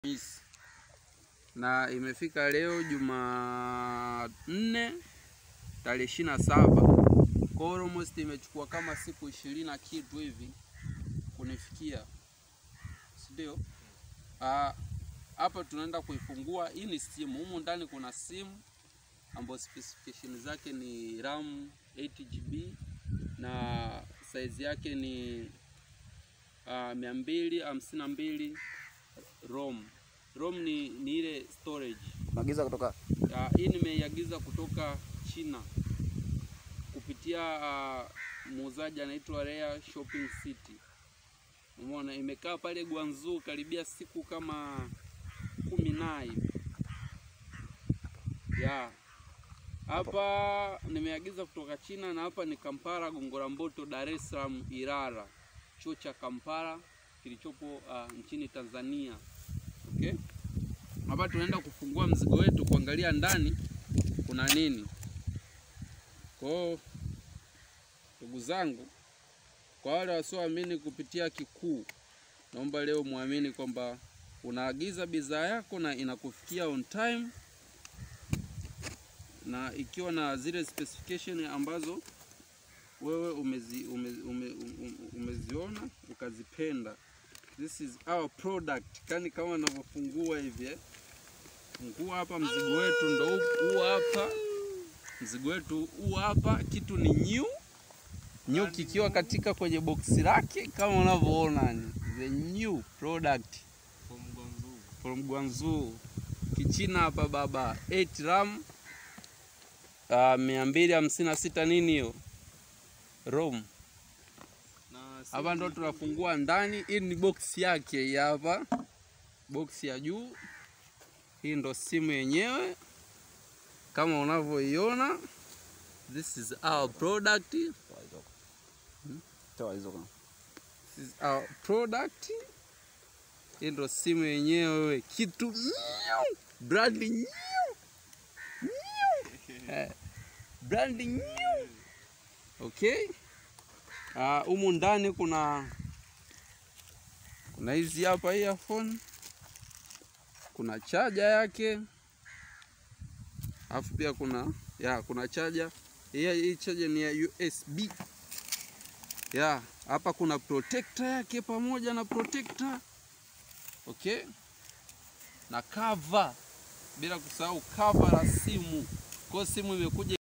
Alhamisi na imefika leo Jumanne tarehe ishirini na saba kwa almost imechukua kama siku ishirini na kitu hivi kunifikia, si ndio? Ah, hapa tunaenda kuifungua. Hii ni simu, humu ndani kuna simu ambayo specification zake ni RAM 8GB na size yake ni uh, mia mbili hamsini na mbili ROM. ROM ni, ni ile storage. Maagiza kutoka Uh, hii nimeiagiza kutoka China kupitia uh, muuzaji anaitwa Rare Shopping City. Umeona, imekaa pale Guangzhou karibia siku kama kumi na hivi ya hapa nimeagiza kutoka China na hapa ni Kampala Gongola Mboto, Dar es Salaam Ilala, chuo cha Kampala kilichopo uh, nchini Tanzania. Okay, hapa tunaenda kufungua mzigo wetu, kuangalia ndani kuna nini. Kwa hiyo ndugu zangu, kwa wale wasioamini kupitia Kikuu, naomba leo muamini kwamba unaagiza bidhaa yako na inakufikia on time na ikiwa na zile specification ambazo wewe umezi, ume, ume, ume, umeziona ukazipenda. This is our product, kani kama navyofungua hivi eh. Fungua hapa, mzigo wetu ndo huu hapa, mzigo wetu huu hapa, kitu ni new new kikiwa katika kwenye boksi lake kama unavyoona, ni the new product from Guangzhou Kichina hapa baba, 8 RAM uh, mia mbili hamsini na sita nini hiyo ROM. Hapa ndo tunafungua ndani. Hii ni box yake hii hapa, box ya juu. Hii ndo simu yenyewe kama unavyoiona. This is our product. toa hizo kwa. This is our product. Hii ndo simu yenyewe, kitu new, brand new, new. Eh, brand new. Okay. Ah, humu ndani kuna kuna hizi hapa earphone, kuna chaja yake, alafu pia kuna ya kuna chaja hii, hii chaja ni ya USB ya hapa kuna protector yake pamoja na protector okay, na cover, bila kusahau cover la simu. Kwa hiyo simu imekuja